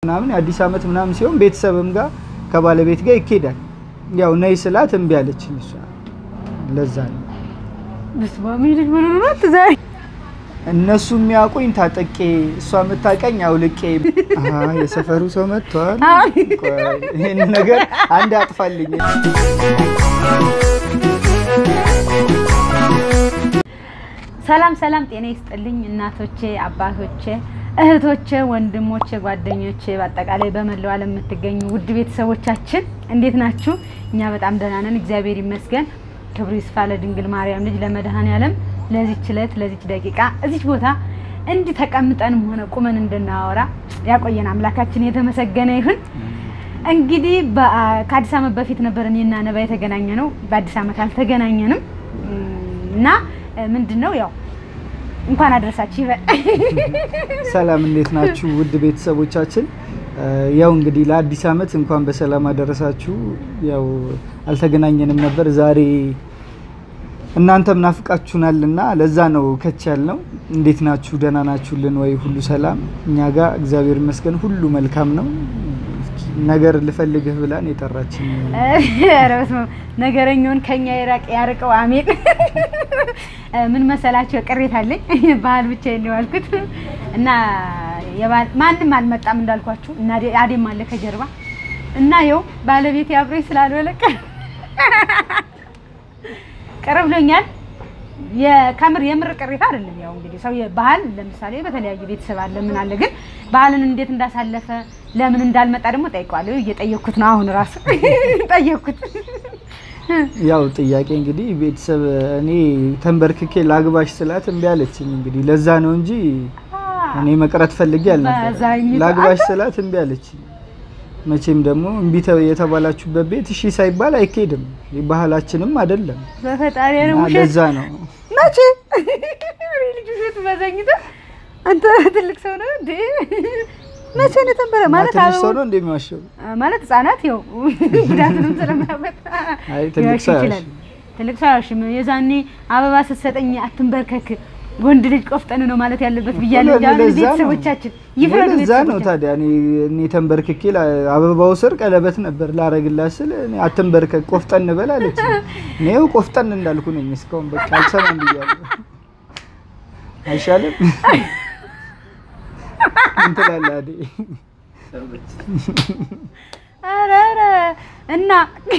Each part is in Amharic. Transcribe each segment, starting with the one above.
ምናምን የአዲስ ዓመት ምናምን ሲሆን ቤተሰብም ጋር ከባለቤት ጋር ይኬዳል። ያው ነይ ስላት እምቢ አለችኝ እሷ። ለዛ ነው በስመ አብ ልጅ ምን ሆኖ ነው ዛሬ እነሱ የሚያውቁኝ ታጠቄ፣ እሷ የምታውቀኝ አውልቄ። አሀ የሰፈሩ ሰው መጥቷል። ቆይ ይህን ነገር አንድ አጥፋልኝ። ሰላም ሰላም፣ ጤና ይስጥልኝ እናቶቼ፣ አባቶቼ፣ እህቶቼ፣ ወንድሞቼ፣ ጓደኞቼ በአጠቃላይ በመላው ዓለም የምትገኙ ውድ ቤተሰቦቻችን እንዴት ናችሁ? እኛ በጣም ደህና ነን፣ እግዚአብሔር ይመስገን። ክብሩ ይስፋ ለድንግል ማርያም ልጅ ለመድኃኔዓለም ለዚች ዕለት ለዚች ደቂቃ እዚች ቦታ እንዲህ ተቀምጠንም ሆነ ቁመን እንድናወራ ያቆየን አምላካችን የተመሰገነ ይሁን። እንግዲህ ከአዲስ ዓመት በፊት ነበር እኔና ነባ የተገናኘ ነው። በአዲስ ዓመት አልተገናኘንም እና ምንድን ነው ያው እንኳን አደረሳችሁ ይበል። ሰላም እንዴት ናችሁ ውድ ቤተሰቦቻችን? ያው እንግዲህ ለአዲስ ዓመት እንኳን በሰላም አደረሳችሁ። ያው አልተገናኘንም ነበር ዛሬ እናንተም ናፍቃችሁናልና ለዛ ነው ከች ያልነው። እንዴት ናችሁ? ደህና ናችሁልን ወይ? ሁሉ ሰላም? እኛ ጋር እግዚአብሔር ይመስገን ሁሉ መልካም ነው። ነገር ልፈልግህ ብላን የጠራችን ኧረ በስመ አብ ነገረኛውን ከኛ ይራቅ ያርቀው። አሜን። ምን መሰላቸው ቅሬታ አለኝ። ባህል ብቻ ነው ያልኩት እና ማንም አልመጣም እንዳልኳችሁ እና አዴም አለ ከጀርባ እና ይኸው ባለቤት አብሮኝ ስላልወለ ቅር ብሎኛል። የከምር የምር ቅሬታ አይደለም። ያው እንግዲህ ሰው ባህል ለምሳሌ በተለያየ ቤተሰብ አለ ምን አለ፣ ግን ባህልን እንዴት እንዳሳለፈ ለምን እንዳልመጣ ደግሞ ጠይቀዋለሁ። እየጠየኩት ነው አሁን ራሱ ጠየኩት። ያው ጥያቄ እንግዲህ ቤተሰብ እኔ ተንበርክኬ ላግባሽ ስላት እምቢ አለችኝ። እንግዲህ ለዛ ነው እንጂ እኔ መቅረት ፈልጌ አልነበረ። ላግባሽ ስላት እምቢ አለችኝ። መቼም ደግሞ እምቢ የተባላችሁበት ቤት እሺ ሳይባል አይካሄድም። ባህላችንም አይደለም። በፈጣሪ ነው ውሸት። ለዛ ነው መቼ ልጅ ውሸት በዘኝተ አንተ ትልቅ ሰው ነው እንዴ? መቼ ነው ተንበረ ማለት ትንሽ ሰው ነው እንደሚዋሸው ማለት ህጻናት ይኸው ጉዳቱንም ስለማያመጣ አይ ትልቅ ሰው ይችላል። ትልቅ ሰው ያሽም የዛኔ አበባ ስትሰጠኝ አትንበርከክ ወንድ ልጅ ቆፍጠን ነው ማለት ያለበት ብያለሁ። ያው ቤተሰቦቻችን ይፍረዱ። ለዛ ነው ታዲያ እኔ እኔ ተንበርክኬ አበባው ስር ቀለበት ነበር ላረግላት ስል እኔ አትንበርከክ ቆፍጠን በል አለች። እኔው ቆፍጠን እንዳልኩ ነኝ እስካሁን በቃ አልሰማም ብያለሁ። አይሻልም ምን ትላለህ አዴ? ኧረ ኧረ እና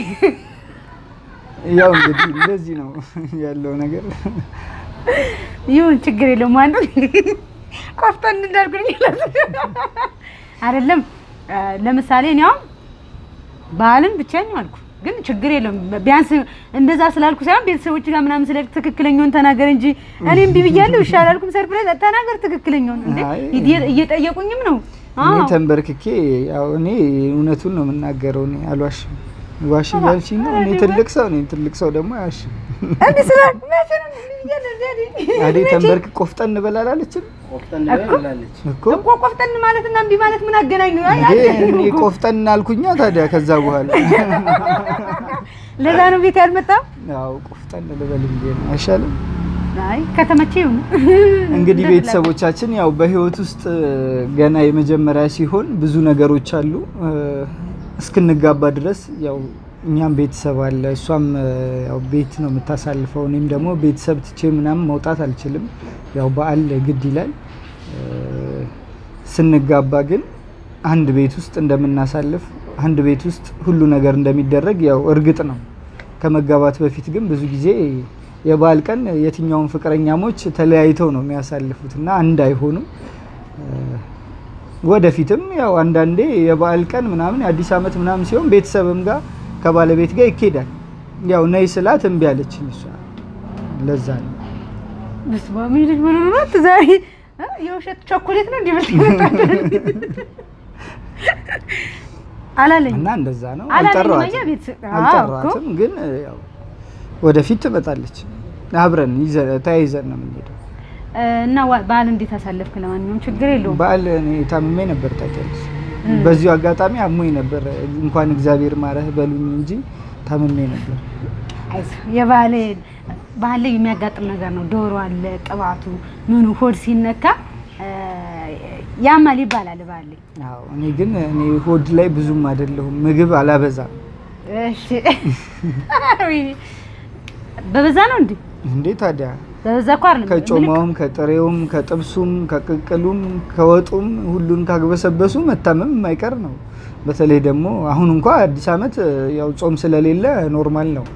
ያው እንግዲህ እንደዚህ ነው ያለው ነገር። ይሁን ችግር የለውም። አንዱ ቆፍጠን እንዳልኩኝ አይደለም። ለምሳሌ እኔ አሁን ባህልን ብቻ ነው አልኩ፣ ግን ችግር የለውም። ቢያንስ እንደዛ ስላልኩ ሳይሆን ቤተሰቦች ጋር ምናምን ስለ ትክክለኛውን ተናገር እንጂ እኔ እምቢ ብያለሁ። እሺ አላልኩም። ሰርፕራይዝ ተናገር ትክክለኛውን። እንዴ እየጠየቁኝም ነው። እኔ ተንበርክኬ ያው እኔ እውነቱን ነው የምናገረው። እኔ አልዋሽም። ዋሽ እያልሽኝ ነው። እኔ ትልቅ ሰው ነኝ። ትልቅ ሰው ደግሞ አያሽም። እንዴ ስለ አዴ ተንበርክ ቆፍጠን በል አላለችም እኮ እኮ ቆፍጠን ማለት እና እምቢ ማለት ምን አገናኙ? እኔ ቆፍጠን አልኩኛ። ታዲያ ከዛ በኋላ ለዛ ነው ቤት ያልመጣው። ያው ቆፍጠን ልበል እንዴ ነው አይሻልም? አይ ከተመቼ ይሁን። እንግዲህ ቤተሰቦቻችን ያው በህይወት ውስጥ ገና የመጀመሪያ ሲሆን ብዙ ነገሮች አሉ እስክንጋባ ድረስ ያው እኛም ቤተሰብ አለ፣ እሷም ያው ቤት ነው የምታሳልፈው። እኔም ደግሞ ቤተሰብ ትቼ ምናምን መውጣት አልችልም። ያው በዓል ግድ ይላል። ስንጋባ ግን አንድ ቤት ውስጥ እንደምናሳልፍ አንድ ቤት ውስጥ ሁሉ ነገር እንደሚደረግ ያው እርግጥ ነው። ከመጋባት በፊት ግን ብዙ ጊዜ የበዓል ቀን የትኛውን ፍቅረኛሞች ተለያይተው ነው የሚያሳልፉት እና አንድ አይሆኑም። ወደፊትም ያው አንዳንዴ የበዓል ቀን ምናምን የአዲስ ዓመት ምናምን ሲሆን ቤተሰብም ጋር ከባለቤት ጋር ይኬዳል። ያው ነይ ስላት እምቢ አለችኝ እሷ። ለዛ ነው በስመ አብ ልጅ ምን ሆኖ ነው ዛሬ የውሸት ቾኮሌት ነው እንዲበልጥ አላለኝ እና እንደዛ ነው። አላለኝም። አልጠራኋትም አየህ ቤተሰብ አዎ አልጠራኋትም፣ ግን ያው ወደፊት ትመጣለች። አብረን ይዘን ተያይዘን ነው የምንሄደው። እና ዋ- በዓል እንዴት አሳለፍክ? ለማንኛውም ችግር የለውም። በዓል እኔ ታምሜ ነበር ታውቂያለሽ። በዚሁ አጋጣሚ አሞኝ ነበር። እንኳን እግዚአብሔር ማረህ በሉኝ እንጂ ታምሜ ነበር። አይዞህ የባህል ባህል ላይ የሚያጋጥም ነገር ነው። ዶሮ አለ፣ ቅባቱ፣ ምኑ ሆድ ሲነካ እ፣ ያማል ይባላል ባል አዎ እኔ ግን እኔ ሆድ ላይ ብዙም አይደለሁም፣ ምግብ አላበዛም። እሺ በበዛ ነው እንዴ? እንዴ ታዲያ በበዛ እኮ አይደለም ከጮማውም ከጥሬውም ከጥብሱም ከቅቅሉም ከወጡም ሁሉን ካግበሰበሱ መታመም የማይቀር ነው። በተለይ ደግሞ አሁን እንኳ አዲስ ዓመት ያው ጾም ስለሌለ ኖርማል ነው።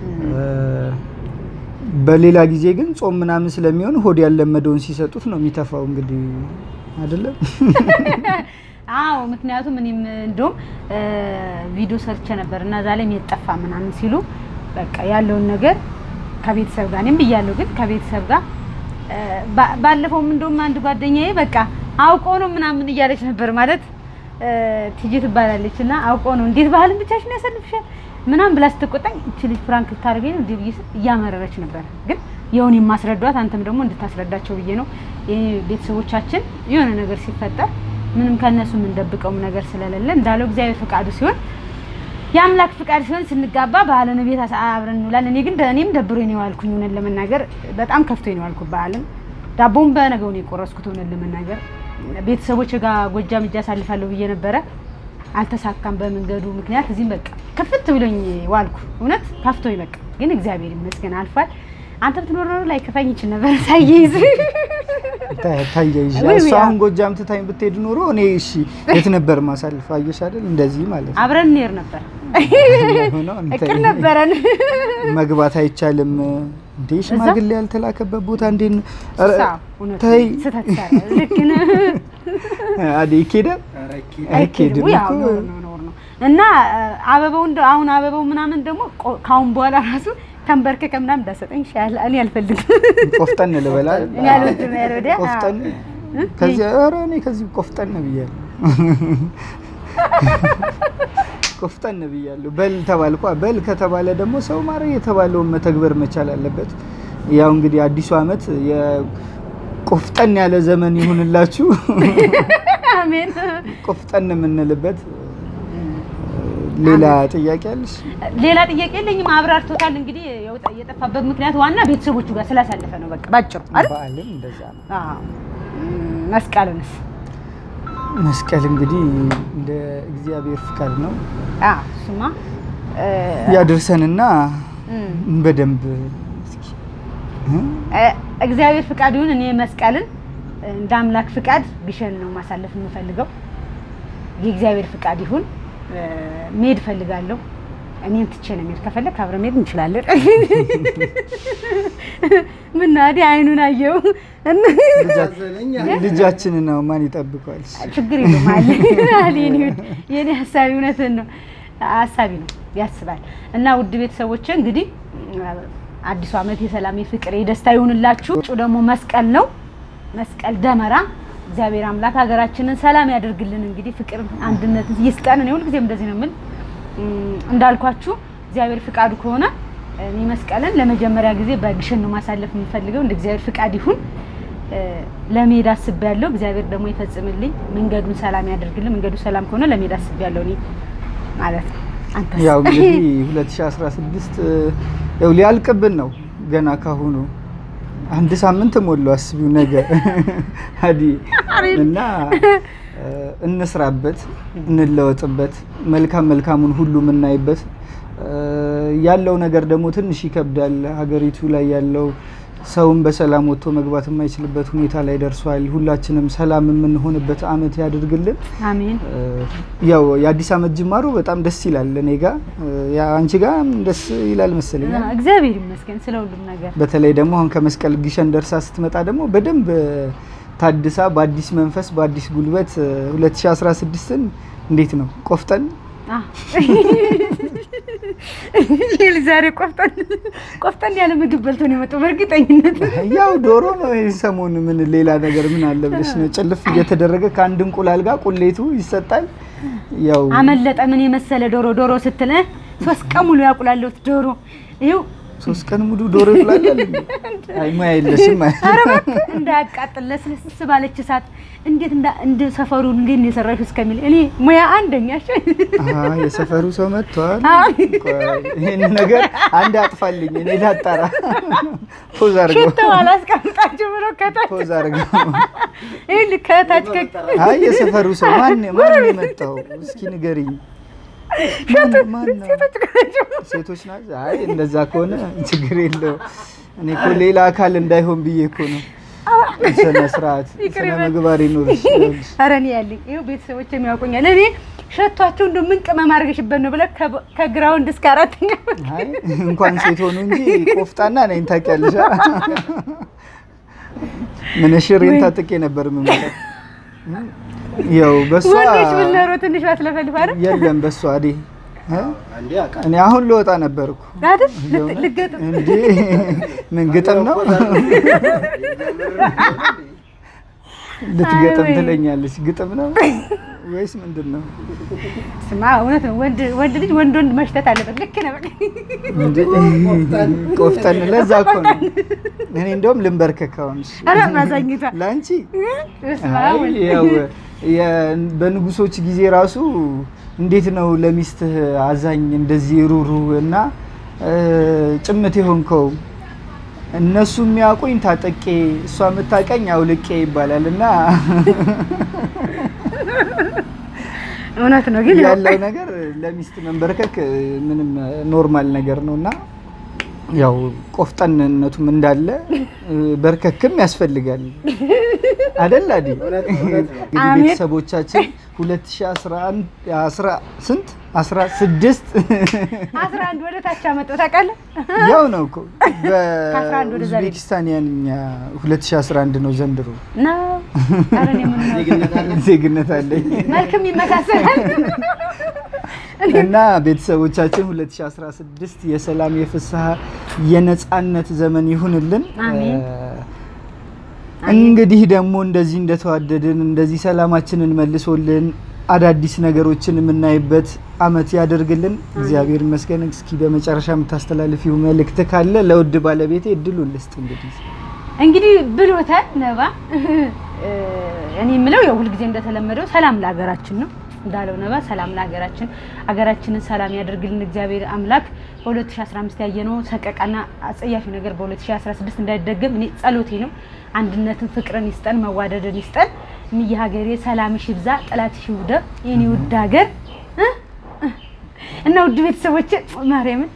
በሌላ ጊዜ ግን ጾም ምናምን ስለሚሆን ሆድ ያለመደውን ሲሰጡት ነው የሚተፋው። እንግዲህ አይደለም አዎ ምክንያቱም እኔም እንደውም ቪዲዮ ሰርቼ ነበር እና እዛ ላይ የጠፋ ምናምን ሲሉ በቃ ያለውን ነገር ከቤተሰብ ጋር እኔም ብያለሁ፣ ግን ከቤተሰብ ጋር ባለፈውም እንደውም አንድ ጓደኛዬ በቃ አውቆ ነው ምናምን እያለች ነበር ማለት ትጂ ትባላለች እና አውቆ ነው እንዴት ባህልን ብቻሽን ያሰልፍሻል ምናምን ብላ ስትቆጣኝ እቺ ልጅ ፍራንክ ልታደርገኝ ነው እንዴ ብዬ ስል እያመረረች ነበር። ግን የሆነ የማስረዷት አንተም ደግሞ እንድታስረዳቸው ብዬ ነው። ቤተሰቦቻችን የሆነ ነገር ሲፈጠር ምንም ከእነሱ የምንደብቀውም ነገር ስለሌለ እንዳለው እግዚአብሔር ፈቃዱ ሲሆን የአምላክ ፍቃድ ሲሆን ስንጋባ ባህልን ቤት አብረን እንውላለን። እኔ ግን እኔም ደብሮኝ ነው የዋልኩኝ። እውነት ለመናገር በጣም ከፍቶኝ ነው የዋልኩት በዓልን። ዳቦውን በነገው ነው የቆረስኩት። እውነት ለመናገር ቤተሰቦች ጋር ጎጃም እጅ አሳልፋለሁ ብዬ ነበረ፣ አልተሳካም በመንገዱ ምክንያት። እዚህም በቃ ክፍት ብሎኝ ዋልኩ። እውነት ከፍቶኝ በቃ ግን እግዚአብሔር ይመስገን አልፏል። አንተ ብትኖር ኖሮ ላይ ከፋኝ ይችል ነበር ሳይይዝ ታያይዥ እሱ አሁን ጎጃም ትታኝ ብትሄድ ኖሮ እኔ እሺ የት ነበር ማሳልፍ? አየሽ አይደል? እንደዚህ ማለት ነው። አብረን እንሄድ ነበር ሆኖ እቅድ ነበረን። መግባት አይቻልም እንዴ? ሽማግሌ ያልተላከበት ቦታ እንዴት ነው? ኧረ እውነት ተይ ስህተት ሰራ። ልክ ነህ። አዴ ይኬዳል አይኬድም ያው እኮ ኖር ነው ኖር ነው እና አበባው እንደ አሁን አበባው ምናምን ደግሞ ቆ- ካሁን በኋላ ራሱ ተንበርከከ ምናምን እንዳሰጠኝ ይሻላል። እኔ አልፈልግም። ቆፍጠን ልበላ እኔ አልወድም። ያ ወዲያ ቆፍጠን ከዚህ ኧረ እኔ ከዚህ ቆፍጠን ብያለሁ። ቆፍጠን ብያለሁ። በል ተባልኳ። በል ከተባለ ደግሞ ሰው ማረ የተባለውን መተግበር መቻል አለበት። ያው እንግዲህ አዲሱ ዓመት የቆፍጠን ያለ ዘመን ይሁንላችሁ። አሜን። ቆፍጠን የምንልበት ሌላ ጥያቄ አለሽ? ሌላ ጥያቄ የለኝም። አብራርቶታል። እንግዲህ የወጣ- የጠፋበት ምክንያት ዋና ቤተሰቦቹ ጋር ስላሳለፈ ነው። በቃ ባጭሩ አይደል? በዓልም እንደዛ ነው። አዎ። እም፣ መስቀልንስ መስቀል እንግዲህ እንደ እግዚአብሔር ፍቃድ ነው አዎ፣ እሱማ እ፣ ያድርሰንና እም፣ በደንብ እስኪ እ? እ፣ እግዚአብሔር ፍቃድ ይሁን። እኔ መስቀልን እንደ አምላክ ፍቃድ ግሸን ነው ማሳለፍ የምፈልገው። የእግዚአብሔር ፍቃድ ይሁን። እ፣ መሄድ እፈልጋለሁ። እኔን ትቼ ነው መሄድ። ከፈለግ አብረን መሄድ እንችላለን። ምን ነው አይደል? አይኑን አየው ልጃችንን ነው ማን ይጠብቀዋል? ችግር የለውም አለ አለ የኔ ውድ የኔ ሀሳቢ እውነትን ነው ሀሳቢ ነው ያስባል። እና ውድ ቤተሰቦች እንግዲህ አዲሱ ዓመት የሰላም የፍቅር የደስታ ይሁንላችሁ። ውጩ ደግሞ መስቀል ነው መስቀል ደመራ። እግዚአብሔር አምላክ ሀገራችንን ሰላም ያደርግልን። እንግዲህ ፍቅር አንድነትን ይስጠን። እኔ ሁልጊዜም እንደዚህ ነው የምል እም፣ እንዳልኳችሁ እግዚአብሔር ፍቃዱ ከሆነ እኔ መስቀልን ለመጀመሪያ ጊዜ በግሸን ነው ማሳለፍ የምፈልገው። እንደ እግዚአብሔር ፍቃድ ይሁን እ፣ ለመሄድ አስቤያለሁ። እግዚአብሔር ደግሞ ይፈጽምልኝ፣ መንገዱን ሰላም ያደርግልን። መንገዱ ሰላም ከሆነ ለመሄድ አስቤያለሁ እኔ ማለት ነው። አንተስ? ያው እንግዲህ 2016 ያው ሊያልቅብን ነው ገና ካሁኑ አንድ ሳምንት ሞላው። አስቢው ነገ አዲ እና እ፣ እንስራበት፣ እንለወጥበት፣ መልካም መልካሙን ሁሉ የምናይበት እ፣ ያለው ነገር ደግሞ ትንሽ ይከብዳል። ሀገሪቱ ላይ ያለው ሰውን በሰላም ወጥቶ መግባት የማይችልበት ሁኔታ ላይ ደርሷል። ሁላችንም ሰላም የምንሆንበት አመት ያድርግልን። አሜን። እ፣ ያው የአዲስ አመት ጅማሮ በጣም ደስ ይላል። እኔ ጋ እ፣ ያ አንቺ ጋ ደስ ይላል መሰለኝ። እግዚአብሔር ይመስገን ስለ ሁሉም ነገር። በተለይ ደግሞ አሁን ከመስቀል ግሸን ደርሳ ስትመጣ ደግሞ በደንብ እ፣ ታድሳ በአዲስ መንፈስ በአዲስ ጉልበት እ፣ 2016ን እንዴት ነው ቆፍጠን አዎ። ይሄ ልጅ ዛሬ ቆፍጠን ቆፍጠን ያለ ምግብ በልቶ ነው የመጣው በእርግጠኝነት። ያው ዶሮ ነው ይህ ሰሞን ምን ሌላ ነገር ምን አለ ብለሽ ነው ጭልፍ እየተደረገ ከአንድ እንቁላል ጋር ቁሌቱ ይሰጣል። ያው አመለጠ ምን የመሰለ ዶሮ ዶሮ ስትል እ፣ ሶስት ቀን ሙሉ ያቁላለሁት ዶሮ ይኸው ሶስት ቀን ሙሉ ዶሮ ይብላል። አይ ሙያ የለሽም። አይ ኧረ እባክህ እንዳያቃጥል ለስለስ ባለች እሳት እንዴት እንዳ እንደ ሰፈሩ እንዴት ነው የሰራሽው እስከሚል እኔ ሙያ አንደኛ እሺ። አሀ የሰፈሩ ሰው መጥቷል። አዎ። ቆይ ይሄን ነገር አንድ አጥፋልኝ፣ እኔ ላጣራ። ፖዝ አድርገው፣ ሽተው አላስቀምጣችሁ ብሎ ከታች ፖዝ አድርገው። ይሄን ከታች ከ አይ የሰፈሩ ሰው ማን ማን ነው የመጣው? እስኪ ንገሪኝ። ማን ማን ነው? ሴቶች ናቸው። ሴቶች ናቸው። አይ እንደዛ ከሆነ ችግር የለው። እኔ እኮ ሌላ አካል እንዳይሆን ብዬ እኮ ነው። ስነ ስርዓት ይቅር ስነ ይበል። ምግባር ይኑርሽ። ኧረ እኔ ያለኝ ይኸው ቤተሰቦች የሚያውቁኛል። እኔ ሸቷቸው እንደው ምን ቅመም አድርገሽበት ነው ብለህ ከ- ከግራውንድ እስከ አራተኛ አይ እንኳን ሴት ሆኑ እንጂ ቆፍጣና ነኝ ታውቂያለሽ። ምንሽሬን ታጥቄ ነበር የምመጣው። ያው በሷ ወንዶች ምን ኖሮ ትንሽ ባትለፈልፍ አይደል የለም በሷ አዴ እ? እኔ አሁን ልወጣ ነበርኩ አይደል ልት- ልትገጥም እንዴ ምን ግጥም ነው ልትገጥም አይ ወይ። ትለኛለች ግጥም ነው ወይስ ምንድን ነው ስማ እውነት ነው። ወንድ ወንድ ልጅ ወንድ ወንድ መሽተት አለበት። ልክ ነህ። በቃ እንዴ ቆፍጠን ለዛ እኮ ነው እኔ እንደውም ልንበርከክ አሁን እሺ። ኧረ ማዛኝቷ ለአንቺ በስመ አይ አብ ወልድ። ያው የ- በንጉሶች ጊዜ ራሱ እንዴት ነው ለሚስትህ አዛኝ እንደዚህ ሩሩ እና እ፣ ጭምት የሆንከው እነሱ የሚያውቁኝ ታጠቄ እሷ የምታውቀኝ አውልቄ ይባላል እና እውነት ነው ግን ያው ያለው ነገር ለሚስት መንበርከክ ምንም ኖርማል ነገር ነው እና ያው ቆፍጠንነቱም እንዳለ እ፣ በርከክም ያስፈልጋል አደል አዲ እንግዲህ አሜን። ቤተሰቦቻችን 2011 አስራ ስንት 16 አስራ አንድ ወደ ታች አመጣው ታውቃለህ። ያው ነው እኮ ከአስራ አንድ ወደ ዛሬ በኡዝቤኪስታንያንኛ 2011 ነው ዘንድሮ ነው ኧረ እኔ ምን ነው ዜግነት አለኝ መልክም ይመሳሰላል። እና ቤተሰቦቻችን 2016 የሰላም የፍስሐ የነጻነት ዘመን ይሁንልን። አሜን። እ፣ እንግዲህ ደግሞ እንደዚህ እንደተዋደድን እንደዚህ ሰላማችንን መልሶልን አዳዲስ ነገሮችን የምናይበት አመት ያደርግልን። እግዚአብሔር ይመስገን። እስኪ በመጨረሻ የምታስተላልፊው መልእክት ካለ ለውድ ባለቤቴ እድሉን ልስጥ። እንግዲህ እንግዲህ ብሎታል ነባ። እኔ የምለው ያው ሁልጊዜ እንደተለመደው ሰላም ለሀገራችን ነው እንዳለው ነባ። ሰላም ለሀገራችን፣ ሀገራችንን ሰላም ያደርግልን እግዚአብሔር አምላክ። በ2015 ያየነው ሰቀቃና አጸያፊ ነገር በ2016 እንዳይደገም እኔ ጸሎቴ ነው። አንድነትን፣ ፍቅርን ይስጠን፣ መዋደድን ይስጠን። ምየ ሀገሬ ሰላምሽ ይብዛ፣ ጠላትሽ ይውደም። የኔ ውድ ሀገር እ? እና ውድ ቤተሰቦቼ ማርያምን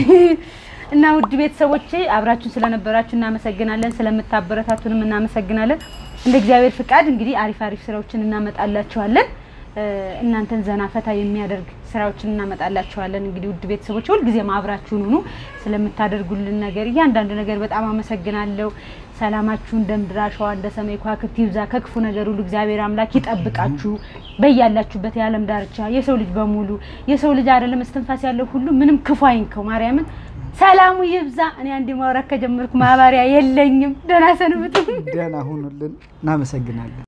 እና ውድ ቤተሰቦቼ አብራችሁን ስለነበራችሁ እናመሰግናለን። ስለምታበረታቱንም እናመሰግናለን። እንደ እግዚአብሔር ፍቃድ እንግዲህ አሪፍ አሪፍ ስራዎችን እናመጣላችኋለን። እ፣ እናንተን ዘና ፈታ የሚያደርግ ስራዎችን እናመጣላችኋለን። እንግዲህ ውድ ቤተሰቦች ሁልጊዜም አብራችሁን ሁኑ። ስለምታደርጉልን ነገር እያንዳንዱ ነገር በጣም አመሰግናለሁ። ሰላማችሁ እንደ ምድር አሸዋ እንደ ሰማይ ከዋክብት ይብዛ። ከክፉ ነገር ሁሉ እግዚአብሔር አምላክ ይጠብቃችሁ። በያላችሁበት የዓለም ዳርቻ የሰው ልጅ በሙሉ የሰው ልጅ አይደለም እስትንፋስ ያለው ሁሉ ምንም ክፉ አይንከው። ማርያምን ሰላሙ ይብዛ። እኔ አንድ ማውራት ከጀመርኩ ማባሪያ የለኝም። ደህና ሰንብቱ። ደህና ሁኑልን። እናመሰግናለን።